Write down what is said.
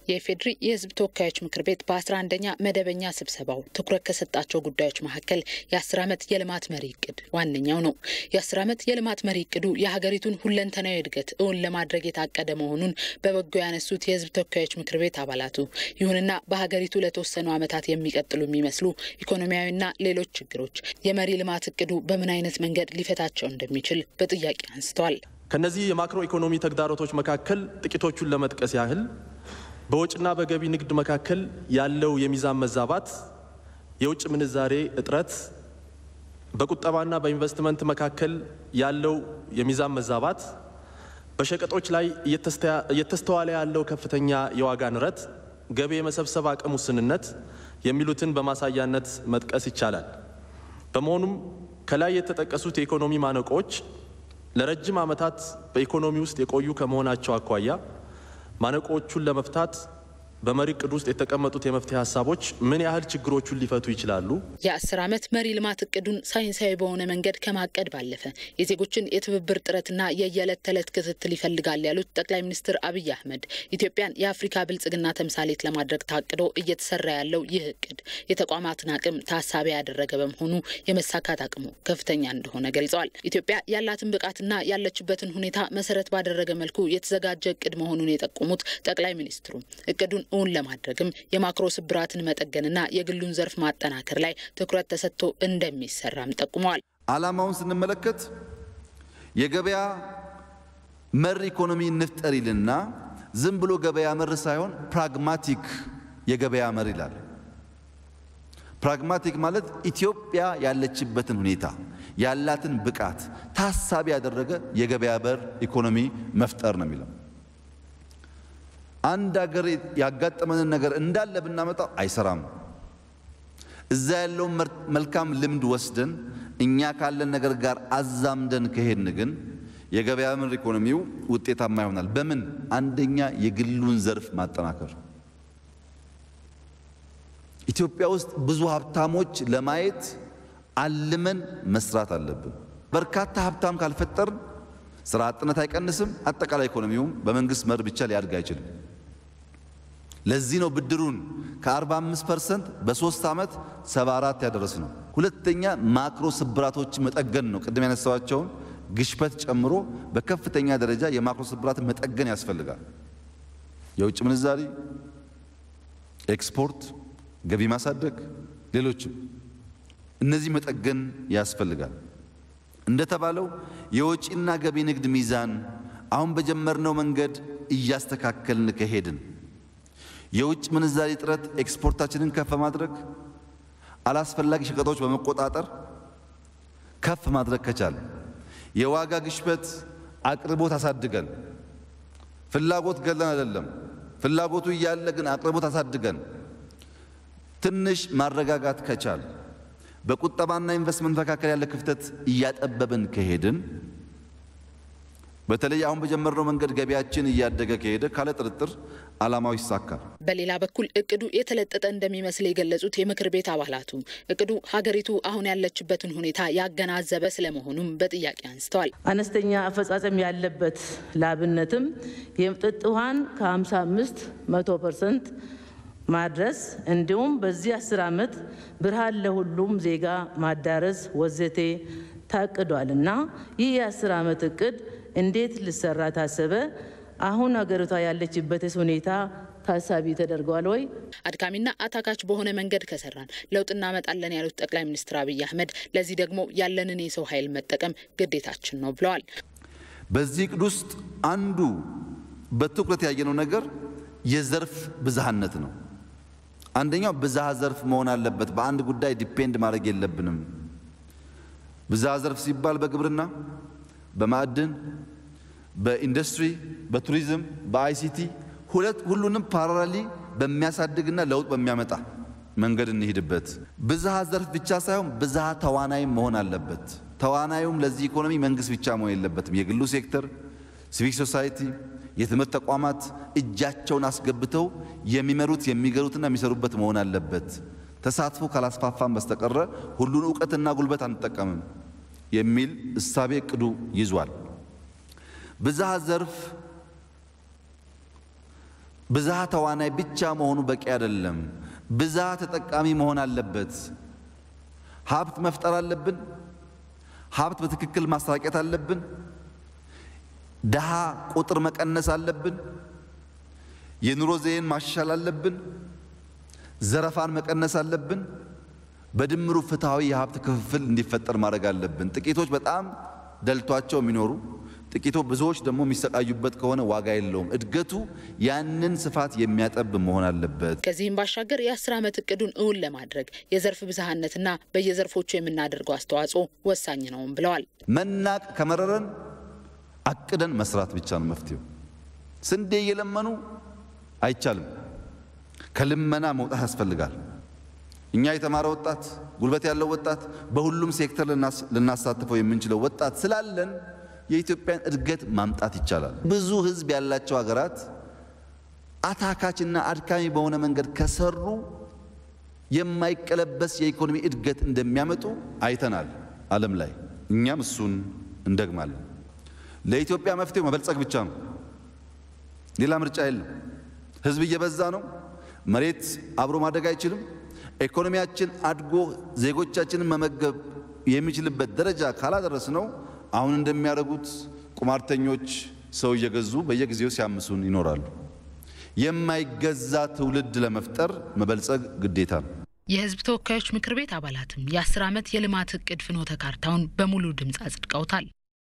የኢፌዴሪ የሕዝብ ተወካዮች ምክር ቤት በ11ኛ መደበኛ ስብሰባው ትኩረት ከሰጣቸው ጉዳዮች መካከል የአስር ዓመት የልማት መሪ እቅድ ዋነኛው ነው። የአስር ዓመት የልማት መሪ እቅዱ የሀገሪቱን ሁለንተናዊ እድገት እውን ለማድረግ የታቀደ መሆኑን በበጎ ያነሱት የሕዝብ ተወካዮች ምክር ቤት አባላቱ፣ ይሁንና በሀገሪቱ ለተወሰኑ ዓመታት የሚቀጥሉ የሚመስሉ ኢኮኖሚያዊና ሌሎች ችግሮች የመሪ ልማት እቅዱ በምን አይነት መንገድ ሊፈታቸው እንደሚችል በጥያቄ አንስተዋል። ከነዚህ የማክሮ ኢኮኖሚ ተግዳሮቶች መካከል ጥቂቶቹን ለመጥቀስ ያህል በወጭና በገቢ ንግድ መካከል ያለው የሚዛን መዛባት፣ የውጭ ምንዛሬ እጥረት፣ በቁጠባና በኢንቨስትመንት መካከል ያለው የሚዛን መዛባት፣ በሸቀጦች ላይ እየተስተዋለ ያለው ከፍተኛ የዋጋ ንረት፣ ገቢ የመሰብሰብ አቅም ውስንነት የሚሉትን በማሳያነት መጥቀስ ይቻላል። በመሆኑም ከላይ የተጠቀሱት የኢኮኖሚ ማነቆዎች ለረጅም ዓመታት በኢኮኖሚ ውስጥ የቆዩ ከመሆናቸው አኳያ ማነቆዎቹን ለመፍታት በመሪ እቅድ ውስጥ የተቀመጡት የመፍትሄ ሀሳቦች ምን ያህል ችግሮቹን ሊፈቱ ይችላሉ? የአስር ዓመት መሪ ልማት እቅዱን ሳይንሳዊ በሆነ መንገድ ከማቀድ ባለፈ የዜጎችን የትብብር ጥረትና የየዕለት ተዕለት ክትትል ይፈልጋል ያሉት ጠቅላይ ሚኒስትር አብይ አህመድ ኢትዮጵያን የአፍሪካ ብልጽግና ተምሳሌት ለማድረግ ታቅዶ እየተሰራ ያለው ይህ እቅድ የተቋማትን አቅም ታሳቢ ያደረገ በመሆኑ የመሳካት አቅሙ ከፍተኛ እንደሆነ ገልጸዋል። ኢትዮጵያ ያላትን ብቃትና ያለችበትን ሁኔታ መሰረት ባደረገ መልኩ የተዘጋጀ እቅድ መሆኑን የጠቆሙት ጠቅላይ ሚኒስትሩ እቅዱን እውን ለማድረግም የማክሮ ስብራትን መጠገንና የግሉን ዘርፍ ማጠናከር ላይ ትኩረት ተሰጥቶ እንደሚሰራም ጠቁመዋል። ዓላማውን ስንመለከት የገበያ መር ኢኮኖሚ እንፍጠር ይልና ዝም ብሎ ገበያ መር ሳይሆን ፕራግማቲክ የገበያ መር ይላል። ፕራግማቲክ ማለት ኢትዮጵያ ያለችበትን ሁኔታ ያላትን ብቃት ታሳቢ ያደረገ የገበያ በር ኢኮኖሚ መፍጠር ነው የሚለው አንድ ሀገር ያጋጠመንን ነገር እንዳለ ብናመጣው አይሰራም። እዛ ያለውን መልካም ልምድ ወስደን እኛ ካለን ነገር ጋር አዛምደን ከሄድን ግን የገበያ መር ኢኮኖሚው ውጤታማ ይሆናል። በምን? አንደኛ የግሉን ዘርፍ ማጠናከር። ኢትዮጵያ ውስጥ ብዙ ሀብታሞች ለማየት አልመን መስራት አለብን። በርካታ ሀብታም ካልፈጠርን ስራ አጥነት አይቀንስም። አጠቃላይ ኢኮኖሚውም በመንግስት መር ብቻ ሊያድግ አይችልም። ለዚህ ነው ብድሩን ከ45 ፐርሰንት በሶስት ዓመት 74 ያደረስ ነው። ሁለተኛ ማክሮ ስብራቶችን መጠገን ነው። ቅድም ያነሳዋቸውን ግሽበት ጨምሮ በከፍተኛ ደረጃ የማክሮ ስብራትን መጠገን ያስፈልጋል። የውጭ ምንዛሪ፣ ኤክስፖርት፣ ገቢ ማሳደግ፣ ሌሎችም እነዚህ መጠገን ያስፈልጋል። እንደተባለው የወጪና ገቢ ንግድ ሚዛን አሁን በጀመርነው መንገድ እያስተካከልን ከሄድን የውጭ ምንዛሪ እጥረት ኤክስፖርታችንን ከፍ ማድረግ አላስፈላጊ ሸቀጦች በመቆጣጠር ከፍ ማድረግ ከቻል የዋጋ ግሽበት አቅርቦት አሳድገን ፍላጎት ገለን አይደለም፣ ፍላጎቱ እያለ ግን አቅርቦት አሳድገን ትንሽ ማረጋጋት ከቻል በቁጠባና ኢንቨስትመንት መካከል ያለ ክፍተት እያጠበብን ከሄድን በተለይ አሁን በጀመርነው መንገድ ገቢያችን እያደገ ከሄደ ካለ ጥርጥር ዓላማው ይሳካል። በሌላ በኩል እቅዱ የተለጠጠ እንደሚመስል የገለጹት የምክር ቤት አባላቱ እቅዱ ሀገሪቱ አሁን ያለችበትን ሁኔታ ያገናዘበ ስለመሆኑም በጥያቄ አንስተዋል። አነስተኛ አፈጻጸም ያለበት ለአብነትም የመጠጥ ውሃን ከ55 መቶ ፐርሰንት ማድረስ እንዲሁም በዚህ አስር ዓመት ብርሃን ለሁሉም ዜጋ ማዳረስ ወዘቴ ታቅዷል እና ይህ የአስር ዓመት እቅድ እንዴት ሊሰራ ታሰበ? አሁን ሀገሪቷ ያለችበትስ ሁኔታ ታሳቢ ተደርገዋል ወይ? አድካሚና አታካች በሆነ መንገድ ከሰራን ለውጥ እናመጣለን ያሉት ጠቅላይ ሚኒስትር አብይ አህመድ ለዚህ ደግሞ ያለንን የሰው ኃይል መጠቀም ግዴታችን ነው ብለዋል። በዚህ እቅድ ውስጥ አንዱ በትኩረት ያየነው ነገር የዘርፍ ብዝሃነት ነው። አንደኛው ብዝሃ ዘርፍ መሆን አለበት። በአንድ ጉዳይ ዲፔንድ ማድረግ የለብንም። ብዝሃ ዘርፍ ሲባል በግብርና፣ በማዕድን፣ በኢንዱስትሪ፣ በቱሪዝም፣ በአይሲቲ ሁለት ሁሉንም ፓራራሊ በሚያሳድግና ለውጥ በሚያመጣ መንገድ እንሂድበት። ብዝሃ ዘርፍ ብቻ ሳይሆን ብዝሃ ተዋናይም መሆን አለበት። ተዋናዩም ለዚህ ኢኮኖሚ መንግስት ብቻ መሆን የለበትም። የግሉ ሴክተር፣ ሲቪክ ሶሳይቲ የትምህርት ተቋማት እጃቸውን አስገብተው የሚመሩት የሚገሩትና የሚሰሩበት መሆን አለበት። ተሳትፎ ካላስፋፋን በስተቀረ ሁሉን እውቀትና ጉልበት አንጠቀምም የሚል እሳቤ እቅዱ ይዟል። ብዝሃ ዘርፍ ብዝሃ ተዋናይ ብቻ መሆኑ በቂ አይደለም። ብዝሃ ተጠቃሚ መሆን አለበት። ሀብት መፍጠር አለብን። ሀብት በትክክል ማስተራቀት አለብን። ድሃ ቁጥር መቀነስ አለብን። የኑሮ ዘይቤን ማሻሻል አለብን። ዘረፋን መቀነስ አለብን። በድምሩ ፍትሐዊ የሀብት ክፍፍል እንዲፈጠር ማድረግ አለብን። ጥቂቶች በጣም ደልቷቸው የሚኖሩ ጥቂቶ ብዙዎች ደግሞ የሚሰቃዩበት ከሆነ ዋጋ የለውም። እድገቱ ያንን ስፋት የሚያጠብ መሆን አለበት። ከዚህም ባሻገር የአስር ዓመት እቅዱን እውን ለማድረግ የዘርፍ ብዝሃነትና በየዘርፎቹ የምናደርገው አስተዋጽኦ ወሳኝ ነውም ብለዋል። መናቅ ከመረረን አቅደን መስራት ብቻ ነው መፍትሄው። ስንዴ እየለመኑ አይቻልም። ከልመና መውጣት ያስፈልጋል። እኛ የተማረ ወጣት፣ ጉልበት ያለው ወጣት፣ በሁሉም ሴክተር ልናሳትፈው የምንችለው ወጣት ስላለን የኢትዮጵያን እድገት ማምጣት ይቻላል። ብዙ ሕዝብ ያላቸው ሀገራት አታካችና አድካሚ በሆነ መንገድ ከሰሩ የማይቀለበስ የኢኮኖሚ እድገት እንደሚያመጡ አይተናል ዓለም ላይ። እኛም እሱን እንደግማለን። ለኢትዮጵያ መፍትሄው መበልጸግ ብቻ ነው። ሌላ ምርጫ የለም። ሕዝብ እየበዛ ነው። መሬት አብሮ ማደግ አይችልም። ኢኮኖሚያችን አድጎ ዜጎቻችንን መመገብ የሚችልበት ደረጃ ካላደረስ ነው አሁን እንደሚያደርጉት ቁማርተኞች ሰው እየገዙ በየጊዜው ሲያምሱን ይኖራሉ። የማይገዛ ትውልድ ለመፍጠር መበልጸግ ግዴታ ነው። የህዝብ ተወካዮች ምክር ቤት አባላትም የአስር ዓመት የልማት እቅድ ፍኖተ ካርታውን በሙሉ ድምፅ አጽድቀውታል።